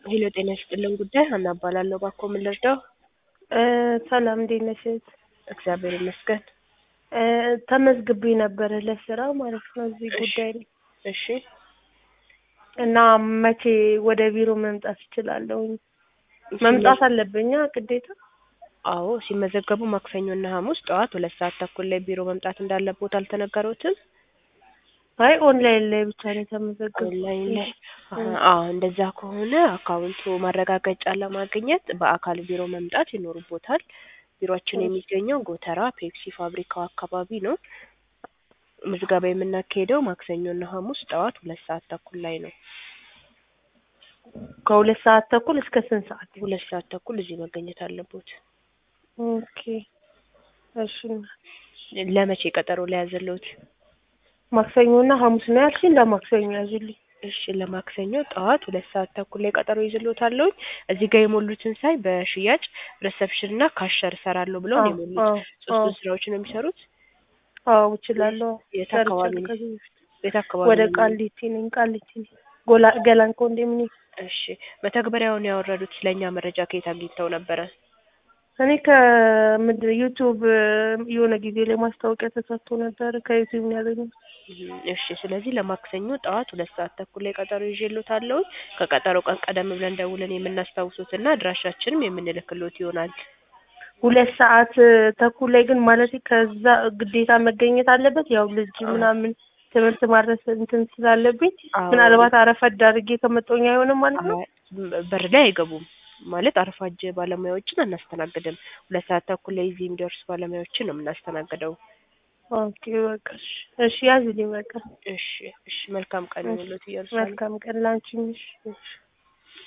ሄሎ ጤና ይስጥልን ጉዳይ ሀና እባላለሁ። እባክዎ ምን ልርዳው? እ ሰላም እንዴት ነሽ እህት? እግዚአብሔር ይመስገን። እ ተመዝግቤ ነበረ ለስራ ማለት ነው እዚህ እሺ። ጉዳይ ላይ እሺ እና መቼ ወደ ቢሮ መምጣት እችላለሁኝ? መምጣት አለብኛ ግዴታ? አዎ ሲመዘገቡ ማክሰኞና ሐሙስ ጠዋት ሁለት ሰዓት ተኩል ላይ ቢሮ መምጣት እንዳለቦት አልተነገሮትም? አይ ኦንላይን ላይ ብቻ ነው የተመዘገብኩት። ኦንላይን ላይ አዎ እንደዛ ከሆነ አካውንቱ ማረጋገጫ ለማግኘት በአካል ቢሮ መምጣት ይኖርቦታል። ቢሮአችን የሚገኘው ጎተራ ፔፕሲ ፋብሪካው አካባቢ ነው። ምዝገባ የምናካሄደው ማክሰኞና ሐሙስ ጠዋት ሁለት ሰዓት ተኩል ላይ ነው። ከሁለት ሰዓት ተኩል እስከ ስንት ሰዓት? ሁለት ሰዓት ተኩል እዚህ መገኘት አለቦት። ኦኬ እሺ። ለመቼ ቀጠሮ ላይ ያዘለውት? ማክሰኞና ሐሙስ ነው ያልሽኝ? ለማክሰኞ ያዙልኝ። እሺ ለማክሰኞ ጠዋት ሁለት ሰዓት ተኩል ላይ ቀጠሮ ይዝሎታለሁ። እዚህ ጋር የሞሉትን ሳይ በሽያጭ ሪሰፕሽን እና ካሸር እሰራለሁ ብለው ነው የሞሉት። አዎ፣ ሶስቱን አዎ። ስራዎች ነው የሚሰሩት። አዎ እችላለሁ። የት አካባቢ ሰርቻለሁ ነው? ከዚህ በፊት። የት አካባቢ ወደ ነው? ቃሊቲ ነኝ። ቃሊቲ ነኝ። ጎላ ገላን ኮንዶሚኒየም። እሺ መተግበሪያውን ያወረዱት ስለኛ መረጃ ከየት አግኝተው ነበረ? እኔ ከምንድን ዩቲዩብ የሆነ ጊዜ ላይ ማስታወቂያ ተሰጥቶ ነበር። ከዩቲዩብ ነው ያገኘሁት። እም፣ እሺ ስለዚህ ለማክሰኞ ጠዋት ሁለት ሰዓት ተኩል ላይ ቀጠሮ ይዤሎታለሁ። ከቀጠሮ ቀን ቀደም ብለን ደውለን የምናስታውሱትና አድራሻችንም የምንልክሎት ይሆናል። ሁለት ሰዓት ተኩል ላይ ግን ማለት ከዛ ግዴታ መገኘት አለበት። ያው ልጅ አዎ። ምናምን ትምህርት ማድረስ እንትን ስላለብኝ አዎ። ምናልባት አረፈድ አድርጌ ከመጣሁኝ አይሆንም ማለት ነው። አይ፣ በር ላይ አይገቡም ማለት አርፋጅ ባለሙያዎችን አናስተናግድም። ሁለት ሰዓት ተኩል ላይ እዚህ የሚደርሱ ባለሙያዎችን ነው የምናስተናግደው። ኦኬ በቃ እሺ፣ እሺ ያዝልኝ በቃ። እሺ እሺ መልካም ቀን ይሁንልዎት ኢየሩሳሌም። መልካም ቀን ላንቺም። እሺ። እሺ